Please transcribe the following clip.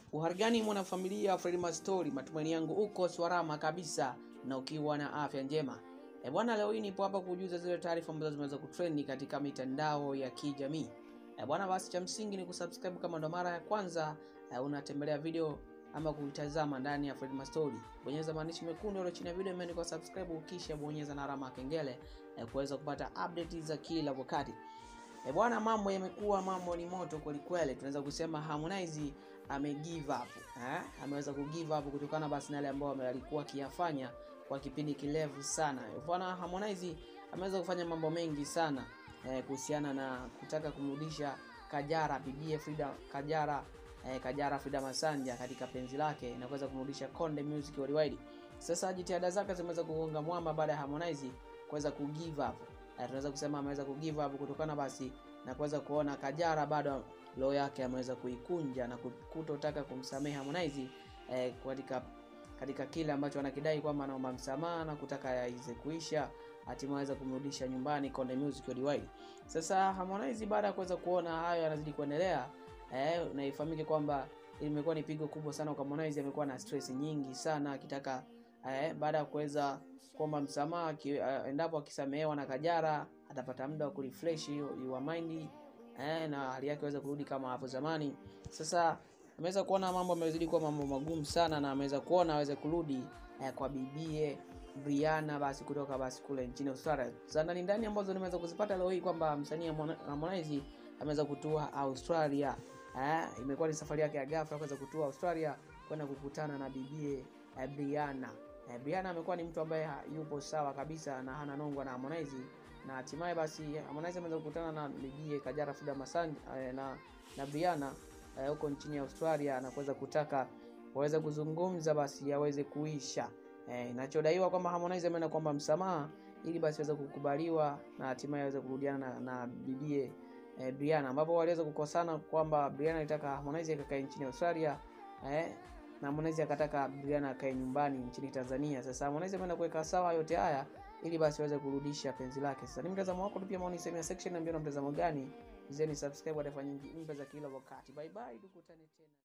Uharigani mwanafamilia Fred Mastori, matumaini yangu uko salama kabisa na ukiwa na afya njema. E bwana, leo hii nipo hapa kujuza zile taarifa ambazo zimeweza kutrendi katika mitandao ya kijamii. E bwana, basi cha msingi ni kusubscribe kama ndo mara ya kwanza e, unatembelea video ama kuitazama ndani ya Fred Mastori. Bonyeza maandishi mekundu yaliyo chini ya video imeandikwa subscribe, kisha bonyeza na alama ya kengele e, kuweza kupata update za kila wakati. E bwana, mambo yamekuwa mambo ni moto kweli kweli. Tunaweza kusema Harmonize ame give up eh, ameweza ku give up kutokana basi na yale ambayo alikuwa akiyafanya kwa kipindi kirefu sana. E bwana, Harmonize ameweza kufanya mambo mengi sana eh, kuhusiana na kutaka kumrudisha Kajara bibie Frida Kajara eh, Kajara Frida Masanja katika penzi lake na kuweza kumrudisha Konde Music Worldwide. Sasa jitihada zake zimeweza kugonga mwamba baada ya Harmonize kuweza ku give up eh, tunaweza kusema ameweza ku give up kutokana basi na kuweza kuona Kajara bado roho yake ameweza kuikunja na kutotaka kumsamehe Harmonize eh, katika katika kile ambacho anakidai kwamba anaomba msamaha na kutaka yaweze kuisha, hatimaye aweza kumrudisha nyumbani Konde Music Worldwide. Sasa Harmonize baada ya kuweza kuona hayo yanazidi kuendelea eh, na ifahamike kwamba imekuwa ni pigo kubwa sana kwa Harmonize. Amekuwa na stress nyingi sana akitaka eh, baada ya kuweza kuomba msamaha ki, eh, endapo akisamehewa na Kajara atapata muda wa kurefresh your mind eh, na hali yake aweze kurudi kama hapo zamani. Sasa ameweza kuona mambo amezidi kuwa mambo magumu sana, na ameweza kuona aweze kurudi eh, kwa bibie Brianna basi kutoka basi kule nchini Australia. Sasa ndani ndani ambazo nimeweza kuzipata leo hii kwamba msanii Harmonize ameweza kutua Australia. Eh, imekuwa ni safari yake ya ghafla kuweza kutua Australia kwenda kukutana na bibie eh, Brianna. Eh, Brianna amekuwa ni mtu ambaye yupo sawa kabisa na hana nongwa na Harmonize na hatimaye basi Harmonize ameweza kukutana na bibie Kajara Frida Masanja eh, na na Brianna huko uh, nchini Australia na kuweza kutaka waweze kuzungumza basi yaweze kuisha. Eh, inachodaiwa kwamba Harmonize ameenda kuomba msamaha ili basi aweze kukubaliwa na hatimaye aweze kurudiana na, na bibie eh, Brianna ambapo waliweza kukosana kwamba Brianna alitaka Harmonize akakae nchini Australia eh, na Harmonize akataka Brianna akae nyumbani nchini Tanzania. Sasa Harmonize ameenda kuweka sawa yote haya ili basi aweze kurudisha penzi lake. Sasa ni mtazamo wako, tupia maoni sehemu ya section, niambie na mtazamo gani. Zeni subscribe kwa taarifa nyingi mpya za kila wakati. Bye bye, tukutane tena.